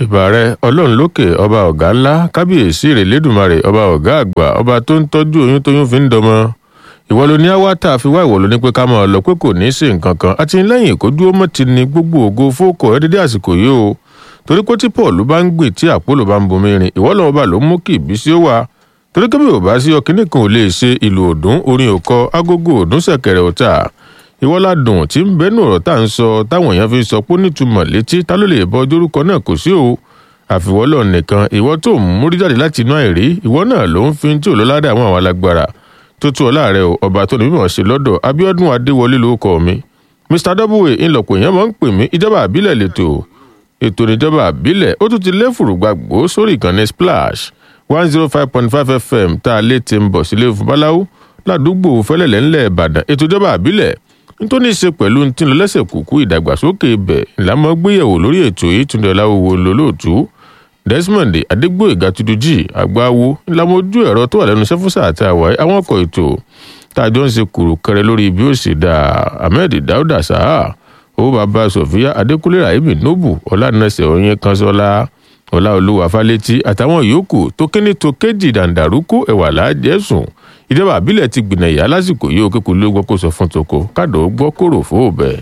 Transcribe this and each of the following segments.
ìbà rẹ ọlọ́run lókè ọba ọ̀gá ńlá kábíyèsí ìrèlédùmarè ọba ọ̀gá àgbà ọba tó ń tọ́jú oyún tóyún fi ń dọmọ ìwọ ló ní àwátà fi wá ìwọ ló ní pé ká máa lọ pé kò ní í ṣe nǹkan kan àti lẹ́yìn kó dúró mọ́ ti ní gbogbo ògo fókò ẹ dédé àsìkò yìí o torí pé tí paul bá ń gbìn tí àpòlò bá ń bomi rìn ìwọ lọ́wọ́ bá ló mú kí ìbísí ó wà torí kébì ò bá sí ọkìnrin kan ò lè ṣe ìlú òdùn orin òkọ agogo òdùn ṣẹ̀kẹ̀rẹ̀ ọ̀tà ìwọ ládùn tí ń bẹnu ọ̀rọ̀ tá à ń sọ táwọn èèyàn fi sọ pé ó nítumọ̀ létí ta ló lè bọ dórúkọ náà kò sí o àfiwọ́lọ̀ nìkan ìwọ tó ń múrí jáde láti inú àìrí ìwọ náà ló ń fi tí ò lọ́ládà àwọn àwọn alágbára tó tú ọlá rẹ o ọba tó ní mímọ̀ ṣe lọ́dọ̀ abiodun adéwọlé lórúkọ mi mr w ńlọpọ̀ èèyàn máa ń pè mí ìjọba àbílẹ̀ lẹ́tọ̀ ètò ìjọba àbílẹ̀ ó tún ti léfùrù gbàgbó sórí ìkànnì splash one zero five point five fm tá a lè ti ń bọ̀ sílé fún báláwo ládùúgbò fẹlẹ̀lẹ̀ ńlẹ̀ ìbàdàn ètò ìjọba àbílẹ̀ nítorí ṣe pẹ̀lú tí ń lọ lẹ́sẹ̀ kúkú ìdàgbàsókè ibẹ̀ ìlànà gbéyẹ̀wò lórí ètò yìí túnde ọláwòwò lólóòtú desmond adégbòyèga tudují àgbáwo ìlànà ojú ẹ̀rọ tó wà lẹ́nu sẹ́fúsà àti àwáyé àwọn ọkọ̀ ètò tá a jọ ń ṣe kùrù kẹrẹ lórí bí ó ṣe dá ahmed dauda saha owó bàbá sofia adékúnlé rahimi nobu ọlànàṣẹ oyin kanṣọlá ọláolúwa fálétí àtàwọn yòókù tó kíní tó kéjì dàǹdàrúkú ẹwà láàjẹsùn ìjọba àbílẹ̀ ti gbìnà ìyá lásìkò yìí ó kékeré ló gbọ́ kó sọ fún toko káàdó gbọ́ kóró fóòbẹ̀.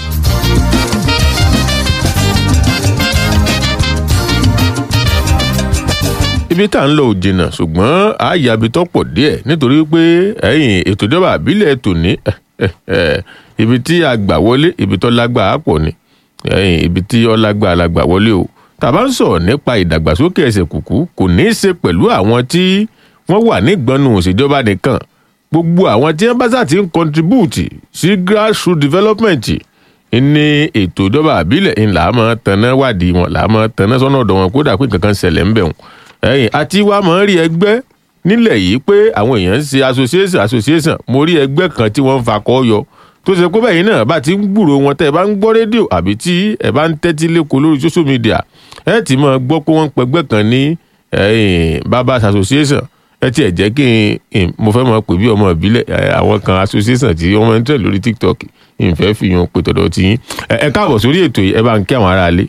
ibi tá à ń lọ ò jìnnà ṣùgbọ́n àyàbí tó pọ̀ díẹ̀ nítorí pé ẹ̀yìn ètò ìjọba àbílẹ̀ tòní ibi tí a gbà wọlé ibi tó lágbàá pọ̀ ni ẹ̀yìn ibi tí ó lágbàá la gbà wọlé o tàbá ń sọ̀rọ̀ nípa ìdàgbàsókè ẹsẹ̀ kùkú kò ní í ṣe pẹ̀lú àwọn tí wọ́n wà nígbọnú òṣèjọba nìkan gbogbo àwọn tí wọ́n bá sà ti ń contribute sí grassroots development ní ètò ìjọba àbílẹ̀ ńlá máa tanná wádìí wọn là máa tanná sọ́nà ọ̀dọ̀ wọn kódà pé kankan ṣẹlẹ̀ ń bẹ̀ wọn ẹ̀yìn àti wàá máa ń rí ẹgbẹ́ nílẹ̀ yìí pé àwọn èèyàn ń ṣe association association mo rí ẹgbẹ́ kan tí wọ́n ń fakọ́ yọ tó ṣe pé bẹ́ẹ̀ náà bá ti ń gbúrò wọn tẹ́ ẹ bá ń gbọ́ rédíò àbí tí ẹ bá ń tẹ́tí lẹ́kọ̀ọ́ lórí social media ẹ ti máa gbọ́ pé wọ́n ń pẹgbẹ́ kan ní babas association ẹ tiẹ̀ jẹ́ kí n mo fẹ́ máa pè bí ọmọ ìbílẹ̀ àwọn kan association tí wọ́n máa ń tẹ̀ lórí tiktok ìfẹ́ fi hàn pé tọ̀dọ̀ tí yín ẹ káàbọ̀ sórí ètò yìí ẹ bá ń kí àwọn aráalé.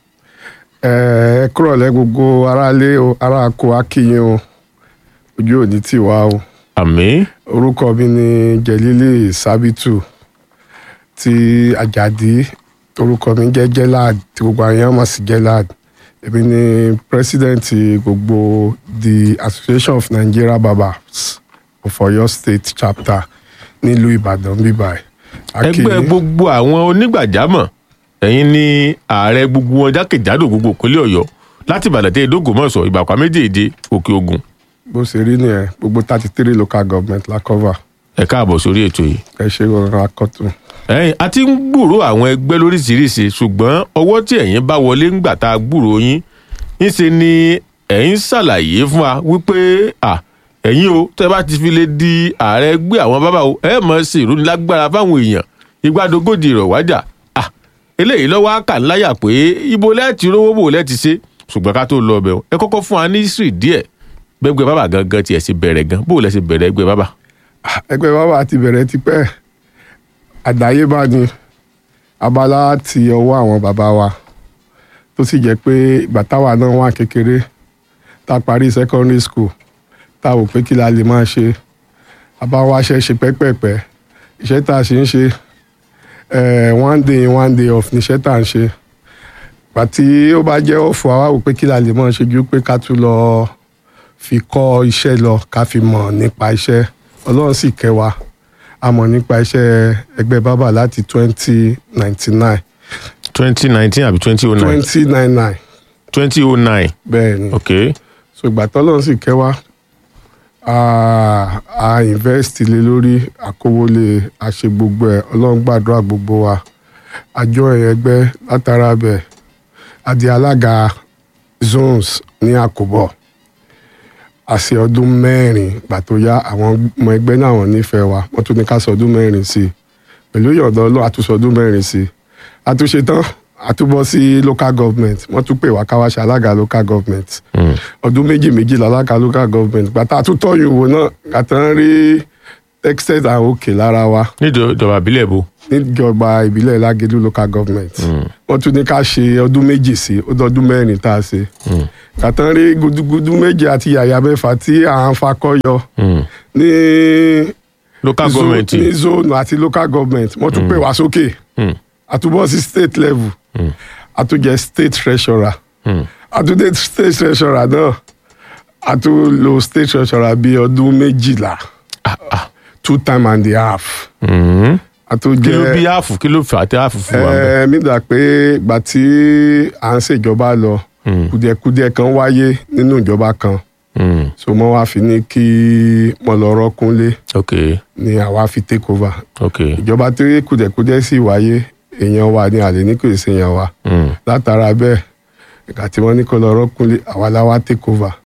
ẹ kúrọ̀lẹ́ gbogbo aráalé o ará ko akíyín o ojú òní tì wá o àmì orúkọ mi ni jẹlílì sábìtù ti àjàdí orúkọ mi jẹ́ jelad tí gbogbo àwọn èèyàn mọ̀ sí jelad èmi ni president gbogbo the association of nigeria barbers of oyo state chapter nílùú ìbàdàn bíbáyìí. ẹgbẹ́ gbogbo àwọn onígbàjámọ̀ ẹ̀yin ni ààrẹ gbogbo wọn jákèjádò gbogbo ìpínlẹ̀ ọ̀yọ́ láti ìbàdàn tẹ́ ìdógòmọ̀sọ̀ ìbàkwá méjèèje òkè ogun. bó ṣe rí nìyẹn gbogbo thirty three local government la cover ẹ káàbọ̀ sórí ètò yìí. ẹ ṣe rọra akọ́tún. ẹ̀yin a ti ń gbúrò àwọn ẹgbẹ́ lóríṣiríṣi ṣùgbọ́n ọwọ́ tí ẹ̀yin bá wọlé ńgbà tá a gbúrò yín ńṣe ni ẹ̀yin ṣàlàyé fún wa wípé à ẹ̀yin o tẹ́ bá ti fi lè di ààrẹ ẹgbẹ́ àwọn bábà o ẹ mọ̀ sí ìrónilágbára fáwọn èèyàn ìgbàdógójì rọ̀ wájà à eléyìí lọ́wọ́ àkà ńláyà pé ibo lẹ́ẹ̀tì rówó bò lẹ́ẹ̀tì ṣe ṣùgbọ́n ká tó lọ ọbẹ̀ ẹ kọ́kọ́ fún wa ní history díẹ̀ gbẹgbẹ bábà gangan tiẹ̀ sì bẹ̀rẹ̀ gan bó lẹ sì bẹ̀rẹ̀ ẹgbẹ́ bábà. ẹgbẹ́ bàbá ti bẹ̀rẹ̀ tipẹ́ àdáyébá ni abala ti ọwọ́ àwọn bàbá wa tó sì jẹ́ pé ìgbà táwa náà wà kékeré tá a parí secondary school tá a wò pé kí la lè máa ṣe àbá wa ṣe ṣe pẹ́pẹ́pẹ́ iṣẹ́ tá a ṣe ń ṣe one day in one day off níṣẹ́ tá a ń ṣe gbà tí ó bá jẹ́ ọ̀fọ̀ àwa wò pé kí la lè máa ṣe ju pé ká tún lọ fi kọ́ iṣẹ́ lọ ká fi mọ̀ nípa iṣẹ́ ọlọ́run sì kẹ́ wa a mọ̀ nípa iṣẹ́ ẹgbẹ́ bábà láti twenty ninety nine twenty nineteen àbí twenty oh nine twenty nine nine twenty oh nine bẹ́ẹ̀ ni ok so ìgbà tọ́lọ́run sì kẹ́ wa a a invest lé lórí àkówólé a ṣe gbogbo ẹ̀ ọlọ́run gbàdúrà gbogbo wa àjọ ẹgbẹ́ látara bẹ̀ a di alága zones ní àkóbọ̀ àṣẹ ọdún mẹ́rin gbà tó yá àwọn ọmọ ẹgbẹ́ náà wọ́n nífẹ̀ẹ́ wa wọ́n tún ní ká sọ ọdún mẹ́rin sí i pẹ̀lú ìyọ̀dọ̀ ọlọ́run àtúnṣe ọdún mẹ́rin sí i àtúnṣe tán àtúbọ̀ sí local government wọ́n tún pè wá ká wá ṣe alága local government ọdún méjì méjì lálága local government gbàtà àtúntọ́ ìwò náà gbàtà ń rí texted and okay lára wa níjọba ìjọba ìbílẹ̀ bo. níjọba ìbílẹ̀ lágẹ̀dú local government wọ́n tún ní ká ṣe ọdún méjì sí ó dọdún mẹ́rin tá a ṣe kàtàn rí gudugudu méje àti yàyà mẹ́fà tí à ń fakọ́yọ Mm. ní local zo- government. ní zone àti local government wọ́n tún pè wá sókè Mm. àtúbọ̀ sí state level àtúnjẹ state treasurer Mm. àtúndé state treasurer náà àtúnlò state treasurer bíi ọdún méjìlá two time and a half Mm. àtúnjẹ kí ló bí áàfù kí ló fà á tí áàfù fún wa. ẹ mi dà pé ìgbà tí à ń ṣèjọba lọ kùdìẹ̀kudiẹ kan wáyé nínú ìjọba kan Mm. so mo wá fi ní kí mo lọ rọ́kúnlé ok ni àwa fi take over ok. ìjọba tí kùdìẹ̀kudiẹ sì wáyé èèyàn wa ni àlè ní kò sí èèyàn wa Mm. látara bẹ́ẹ̀ ìgbà tí wọ́n ní kó lọ rọ́kúnlé àwa la wá take over